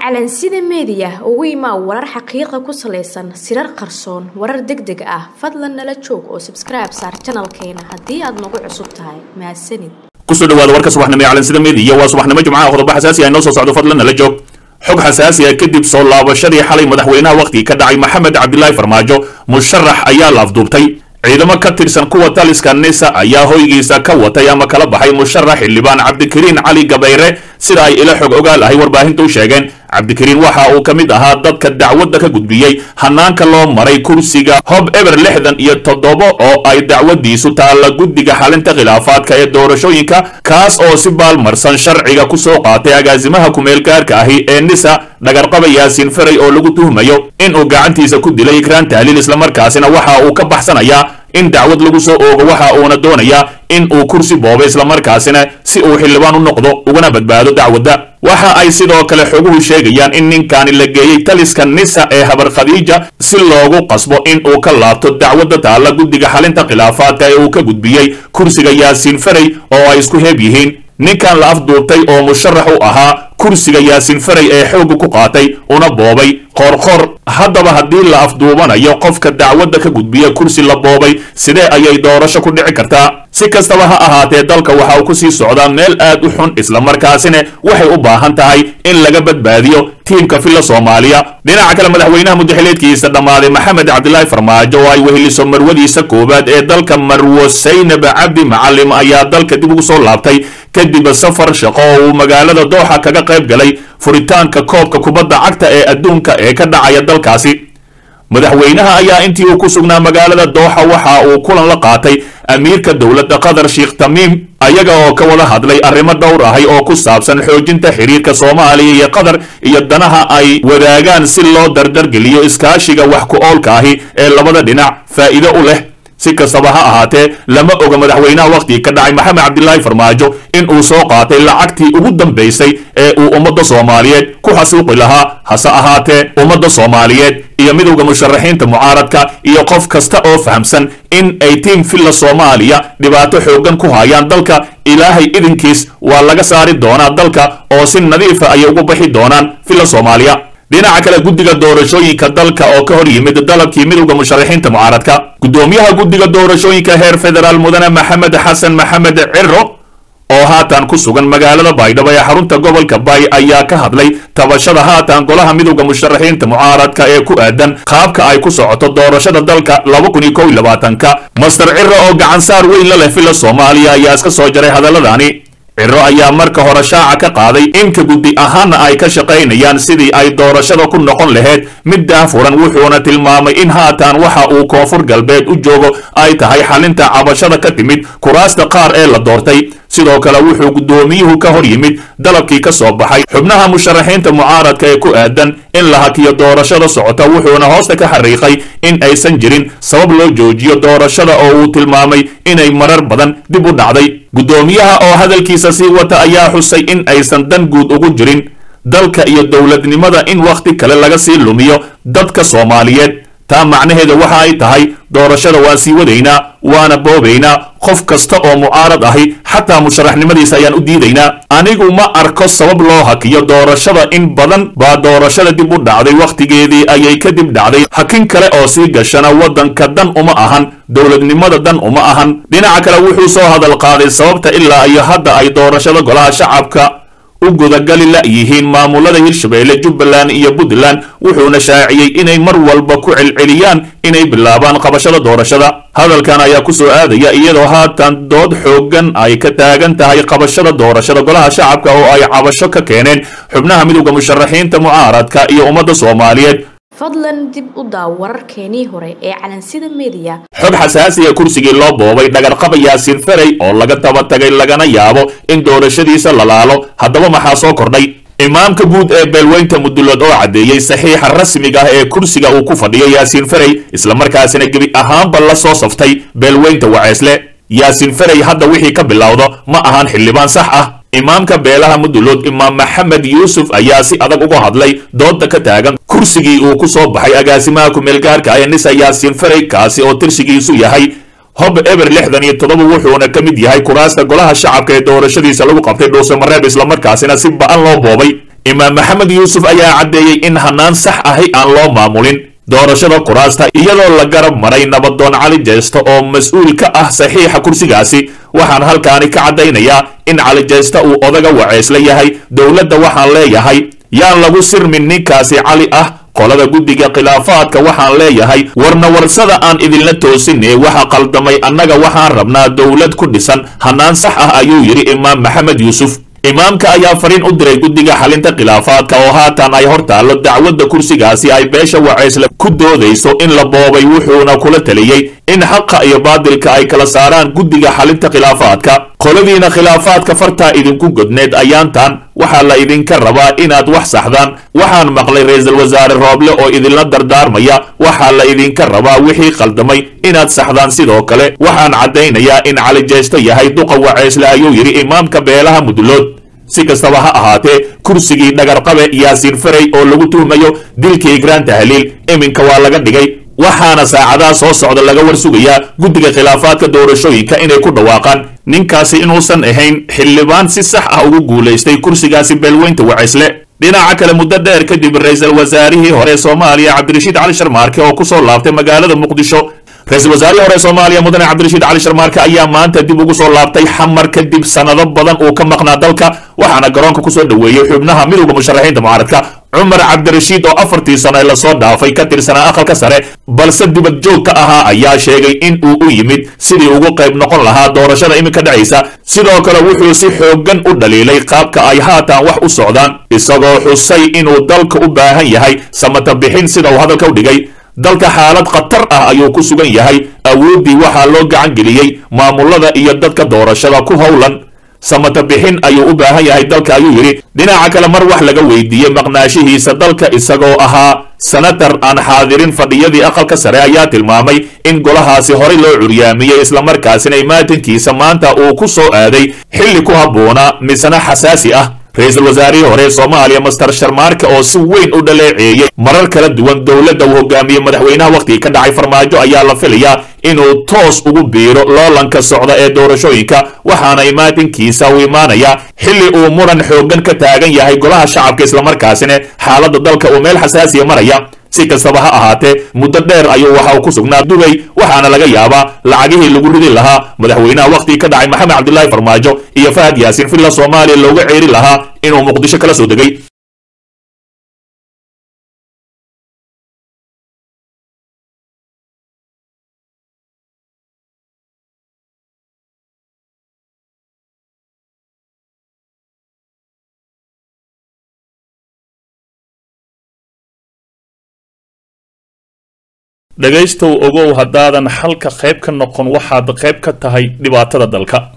calansida meediya ugu imaa warar xaqiiqa ku salaysan sirar qarsoon warar deg deg ah fadlan nala joog oo sabskribe saar janalkeena haddii aad nagu cusub tahay mahadsanid kusoo dhawaada warka subaxnimo ee calansida meediya waa subaxnimo jumcaha qodobo xasaasi ah inoo soo socdo fadlan nala joog xog xasaasi ah kadib soo laabashadii xalay madaxweynaha wakhtigii ka dhacay maxamed cabdilaahi farmaajo musharax ayaa laafduubtay ciidamo ka tirsan kuwa taliska nisa ayaa hoygiisa ka watay ama kala baxay musharax xildhibaan cabdikariin cali gabayre sida ay ila xog ogaal ahay warbaahinta u sheegeen cabdikariin waxa uu ka mid ahaa dadka dacwadda ka gudbiyey hanaanka loo maray kursiga hob eber lixdan iyo toddoba oo ay dacwadiisu taalla guddiga xalinta khilaafaadka ee doorashooyinka kaas oo si baalmarsan sharciga ku soo qaatay agaasimaha kumeelgaarka ahi ee nisa dhagarqaba yaasiin faray oo lagu tuhmayo inuu gacantiisa ku dilay ikraan tahliil islamarkaasina waxa uu ka baxsanayaa in dacwad lagu soo oogo waxa uuna doonayaa in uu kursi boobo islamarkaasina si uu xildhibaan u noqdo ugana badbaado dacwadda waxa ay sidoo kale xoguhu sheegayaan in ninkaani la geeyey taliska nisa ee habar khadiija si loogu qasbo in uu ka laabto dacwadda taalla guddiga xalinta khilaafaadka ee uu ka gudbiyey kursiga yaasiin faray oo ay isku heeb yihiin ninkan la afduubtay oo musharax u ahaa kursiga yaasiin faray ee xoogga ku qaatay una boobay qoorqoor haddaba haddii la afduubanayo qofka dacwadda ka gudbiya kursi la boobay sidee ayay doorasho ku dhici kartaa si kastaba ha ahaatee dalka waxa uu ku sii socdaa meel aad u xun islamarkaasina waxay u baahan tahay in laga badbaadiyo tiimka filla soomaaliya dhinaca kale madaxweynaha mudaxileedkiisa dhammaaday maxamed cabdilaahi farmaajo oo ay weheliso marwadiisa koowaad ee dalka marwo saynab cabdi macalim ayaa dalka dib ugu soo laabtay kadib safar shaqo oo uu magaalada dooxa kaga qayb galay furitaanka koobka kubadda cagta ee adduunka ee ka dhacaya dalkaasi madaxweynaha ayaa intii uu ku sugnaa magaalada dooxa waxa uu kulan la qaatay amiirka dowladda qatar sheekh tamiim ayaga oo ka wada hadlay arrimo dhowr ahay oo ku saabsan xoojinta xiriirka soomaaliya iyo qatar iyo danaha ay wadaagaan si loo dardargeliyo iskaashiga wax ku oolka ahi ee labada dhinac faa'iido u leh si kastaba ha ahaatee lama oga madaxweynaha wakhtigii ka dhacay maxamed cabdilaahi farmaajo in uu soo qaatay lacagtii ugu dambaysay ee uu ummadda soomaaliyeed ku xasuuqi lahaa hase ahaatee ummadda soomaaliyeed iyo midowda musharaxiinta mucaaradka iyo qof kasta oo fahamsan in ay tiim filla soomaaliya dhibaato xooggan ku hayaan dalka ilaahay idinkiis waa laga saari doonaa dalka oo si nadiifa ayay ugu bixi doonaan filla soomaaliya dhinaca kale guddiga doorashooyinka dalka oo ka hor yimid dalabkii midowda musharaxiinta mucaaradka guddoomiyaha guddiga doorashooyinka heer federaal mudane maxamed xasan maxamed ciro oo haatan ku sugan magaalada baydhabo ee xarunta gobolka bay ayaa ka hadlay tabashada haatan golaha midowda musharaxiinta mucaaradka ee ku aadan qaabka ay ku socoto doorashada dalka laba kun iyo kow iyo labaatanka master ciro oo gacansaar weyn la leh filla soomaaliya ayaa iska soo jaray hadalladani ciro ayaa marka hore shaaca ka qaaday inka guddi ahaana ay ka shaqaynayaan sidii ay doorashada ku noqon lahayd mid daafuran wuxuuna tilmaamay in haatan waxa uu koonfur galbeed u joogo ay tahay xalinta cabashada ka timid kuraasta qaar ee la doortay sidoo kale wuxuu guddoomiyuhu ka hor yimid dalabkii ka soo baxay xubnaha musharaxiinta mucaaradka ee ku aadan in la hakiyo doorashada socota wuxuuna hoosta ka xariiqay in aysan jirin sabab loo joojiyo doorashada oo uu tilmaamay inay marar badan dib u dhacday guddoomiyaha oo hadalkiisa sii wata ayaa xusay in aysan dan guud ugu jirin dalka iyo dowladnimada in wakhti kale laga sii lumiyo dadka soomaaliyeed taa macnaheeda waxa ay tahay doorashada waan sii wadaynaa waana boobaynaa qof kasta oo mucaarad ahi xataa musharaxnimadiisa ayaan u diidaynaa anigu ma arko sabab loo hakiyo doorashada in badan baa doorashada dib u dhacday wakhtigeedii ayay kadib dhacday hakin kale oo sii gashana waddanka dan uma ahan dowladnimada dan uma ahan dhinaca kale wuxuu soo hadal qaaday sababta ilaa iyo hadda ay doorashada golaha shacabka u gudagali la yihiin maamulada hirshabeelle jubbaland iyo puntland wuxuuna shaaciyey inay mar walba ku celceliyaan inay bilaabaan qabashada doorashada hadalkan ayaa ku soo aadaya iyadoo haatan dood xooggan ay ka taagan tahay qabashada doorashada golaha shacabka oo ay cabasho ka keeneen xubnaha midowda musharaxiinta mucaaradka iyo ummadda soomaaliyeed fadlan dib u daaw wararkeenii hore ee calansida meediya xog xasaasiga kursigii loo boobay dhagarqaba yaasiin faray oo laga daba tagay lagana yaabo in doorashadiisa la laalo haddaba maxaa soo kordhay imaamka guud ee beelweynta mudulood oo caddeeyey saxiixa rasmiga ah ee kursiga uu ku fadhiyo yaasiin faray islamarkaasina gebi ahaanba la soo saftay beelweynta waceesle yaasiin faray hadda wixii ka bilowdo ma ahan xildhibaan sax ah imaamka beelaha mudulood imaam maxamed yuusuf ayaa si adag uga hadlay dooda ka taagan kursigii uu ku soo baxay agaasimaha kumeelgaarka ee nisa yaasiin faray kaasi oo tirsigiisu yahay hob eber lixdan iyo toddoba wuxuuna ka mid yahay kuraasta golaha shacabka ee doorashadiisa lagu qabtay dhuuse mareeb islamarkaasina si ba-an loo boobay imaam maxamed yuusuf ayaa caddeeyey in hanaan sax ahi aan loo maamulin doorashada kuraasta iyadoo la garab maray nabadoon cali jeesta oo mas-uul ka ah saxiixa kursigaasi waxaan halkaani ka caddaynayaa in cali jeesta uu odaga waceysla yahay dowladda waxaan leeyahay yaan lagu sirmin ninkaasi cali ah qolada guddiga khilaafaadka waxaan leeyahay warna warsada aan idinla toosinee waxa qaldamay annaga waxaan rabnaa dowlad ku dhisan hanaan sax ah ayuu yidhi imaam maxamed yuusuf imaamka ayaa fariin u diray guddiga xalinta khilaafaadka oo haatan ay hor taallo dacwadda kursigaasi ay beesha waceysle ku doodayso in la boobay wuxuuna kula taliyey in xaqa iyo baadilka ay kala saaraan guddiga xalinta khilaafaadka qoladiina khilaafaadka fartaa idinku godneed ayaantan waxaa la idinka rabaa inaad wax saxdaan waxaan maqlay ra-iisul wasaare rooble oo idinla dardaarmaya waxaa la idinka rabaa wixii qaldamay inaad saxdaan sidoo kale waxaan caddaynayaa in cali jeesto yahay duqa waceysle ayuu yidhi imaamka beelaha mudulood si kastaba ha ahaatee kursigii dhagarqabe yaasiin farey oo lagu tuhmayo dilkii igraan tahliil iminka waa laga dhigay waxaana saacadaha soo socda laga war sugayaa guddiga khilaafaadka doorashooyinka inay ku dhawaaqaan ninkaasi inuusan ahayn xildhibaan si sax ah ugu guulaystay kursigaasi beelweynta waceysle dhinaca kale muddo dheer kadib ra-iisul wasaarihii hore soomaaliya cabdirashiid cali sharmaarke oo kusoo laabtay magaalada muqdisho ra-iisul wasaarihii hore soomaaliya mudane cabdirashiid cali sharmaarke ayaa maanta dib ugu soo laabtay xamar kadib sanado badan uu ka maqnaa dalka waxaana garoonka kusoo dhoweeyey xubnaha midowda musharaxiinta mucaaradka cumar cabdirashiid oo afartii sano ee lasoo dhaafay ka tirsanaa aqalka sare balse dibad joog ka ahaa ayaa sheegay in uu u yimid sidii ugu qayb noqon lahaa doorashada iminka dhacaysa sidoo kale wuxuu si xooggan u dhaliilay qaabka ay haatan wax u socdaan isagoo xusay inuu dalka u baahan yahay samata bixin sida uu hadalka u dhigay dalka xaalad khatar ah ayuu ku sugan yahay awooddii waxaa loo gacan geliyey maamulada iyo dadka doorashada ku howlan samata bixin ayuu u baahan yahay dalka ayuu yidhi dhinaca kale mar wax laga weydiiyey maqnaashihiisa dalka isagoo ahaa senatar aan xaadirin fadhiyadii aqalka sare ayaa tilmaamay in golahaasi horey loo curyaamiyey islamarkaasina imaatankiisa maanta uu ku soo aaday xilli ku habboonaa misna xasaasi ah ra-iisul wasaarihii hore soomaaliya master sharmaarke oo si weyn u dhaleeceeyey marar kala duwan dowladda uu hogaamiyey madaxweynaha wakhtigii ka dhacay farmaajo ayaa la filayaa inuu toos ugu biiro loolanka socda ee doorashooyinka waxaana imaatinkiisa uu imaanayaa xilli uu muran xooggan ka taagan yahay golaha shacabka islamarkaasina xaaladda dalka uu meel xasaasiya maraya si kastaba ha ahaatee muddo dheer ayuu waxa uu ku sugnaa dubay waxaana laga yaabaa lacagihii lagu ridi lahaa madaxweynaha wakhtigii ka dhacay maxamed cabdilaahi farmaajo iyo fahad yaasiin villa soomaaliya looga ceeri lahaa inuu muqdisho kala soo degay dhegaystow ogow haddaadan xalka qayb ka noqon waxaad qayb ka tahay dhibaatada dalka